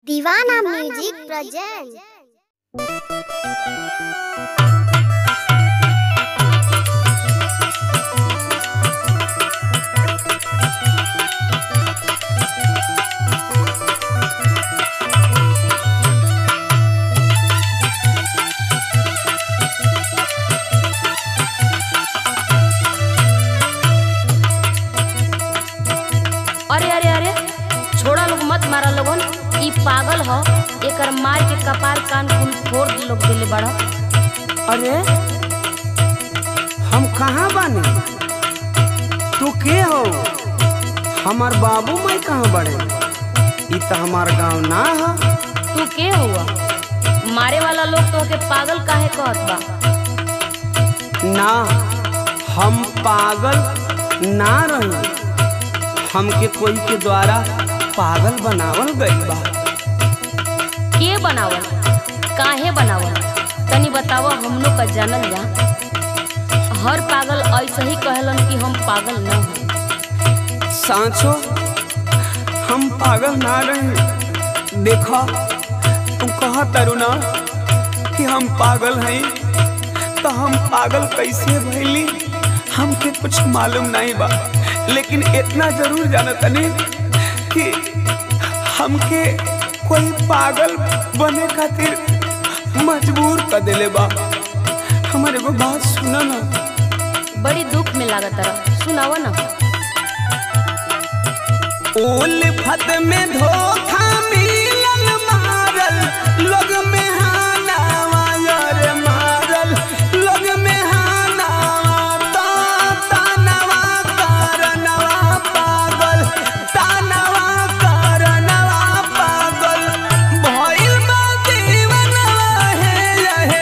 दीवाना music present अरे अरे अरे छोड़ा लोग मत मारा लोगन ई पागल ह एकर मार के कपार कान कुल फोड़ लोग देले बड़ा अरे हम कहाँ बानी तू के हो हमार बाबू माई कहाँ बड़े ई तो हमार गांव ना है तू के हुआ मारे वाला लोग तो के पागल काहे कहत बा ना हम पागल ना रही हमके कोई के द्वारा पागल बनावल गई बा के बनावल काहे बनावल तनी बतावा हमनो का जानल जा हर पागल ऐसे ही कहलन कि हम पागल न हई सांचो हम पागल ना रहे देखा तू कहा तरुणा कि हम पागल हैं तो हम पागल कैसे भैली हमके कुछ मालूम नहीं बा लेकिन इतना जरूर जानतनी कि हमके कोई पागल बने खातिर मजबूर कर देले बा हमारे एगो बात सुना ना बड़ी दुख में लागत रहा सुनावा ना उल्फत में धोखा मिलल मारल लोग में हानावा यार मारल लोग में हानावा ता तानवा करनवा पागल तानवा करनवा पागल भइल बा दीवानवा हे हे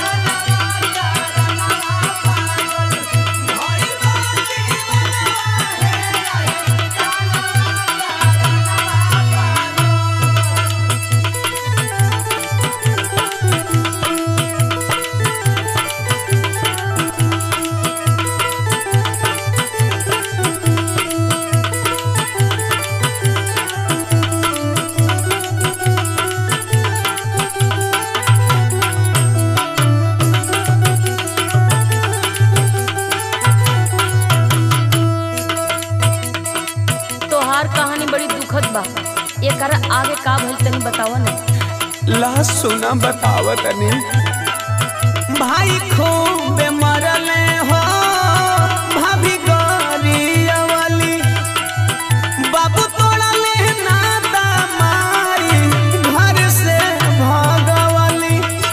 तोहार कहानी बड़ी दुखद बा एकर आगे का भइल तनी बतावा ना ला सुना बतावत ने भाई खूब मरले हो भाभी गरिया वाली बाबू तोड़ले नाता मारी घर से भगवाली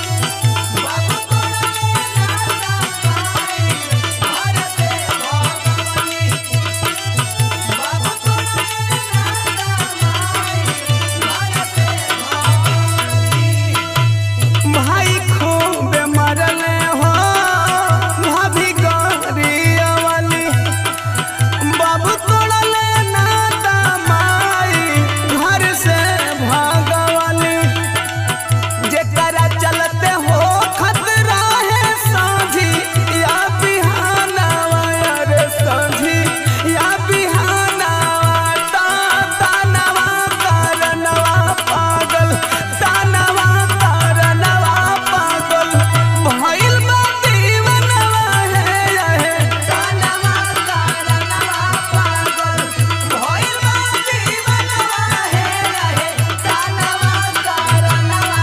भाई खूब मरले हो भाभी गरिया वाली बाबू तोड़ले नाता माई घर से भागवाली जेकरा चलते हो खतरा है साझी या बिहानवा रे साझी या बिहानवा ता तानवा करनवा पागल तानवा करनवा पागल भइल बा दीवानवा हे हे तानवा करनवा पागल भइल बा दीवानवा हे हे तानवा करनवा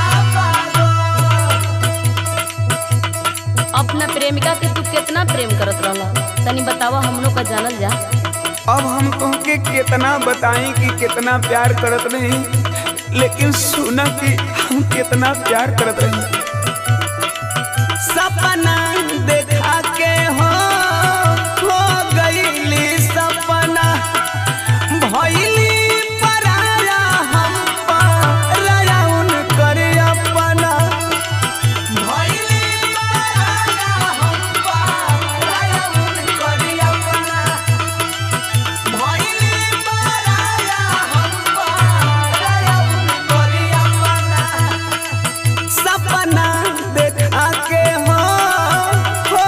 पागल अपना प्रेमिका के तू कितना प्रेम करत रहला तनी बतावा हमनो का जानल जा अब हम तुमके कितना बताएं कि कितना प्यार करत नहीं लेकिन सुना कि हम कितना प्यार करत रही सपना देखा के हो हो गईली सपना भइली पराया हम पराया उनकर अपना भइली पराया हम पराया उनकर अपना भइली पराया हम पराया उनकर अपना सपना देखा के हो हो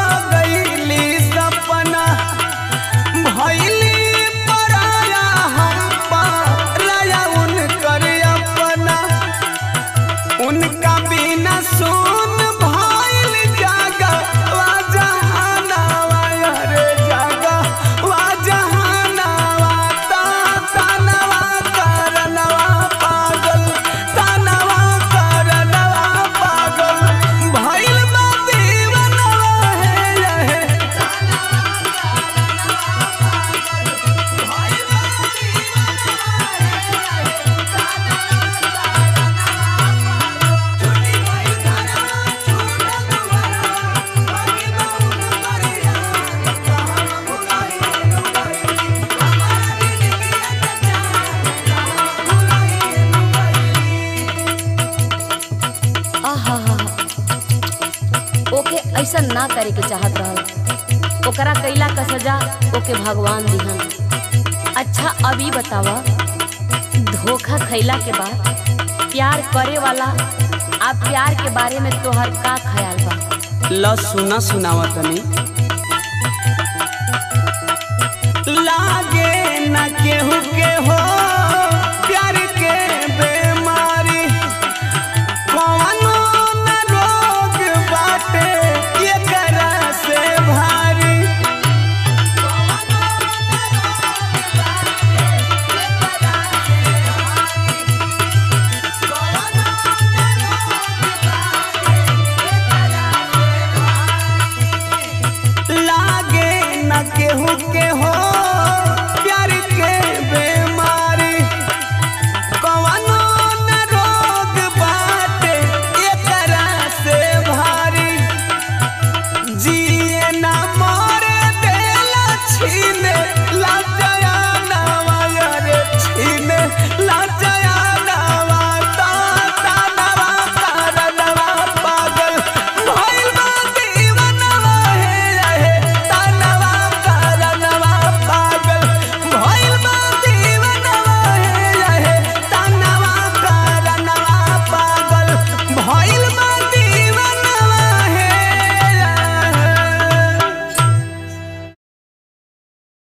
ऐसा ना करे के चाहत रहल ओकरा कैला का सजा ओके भगवान दिहन अच्छा अब ई बतावा धोखा खैला के बाद प्यार करे वाला आ प्यार के बारे में तोहर का ख्याल बा ल सुना सुनावा तनी लागे न केहू के हो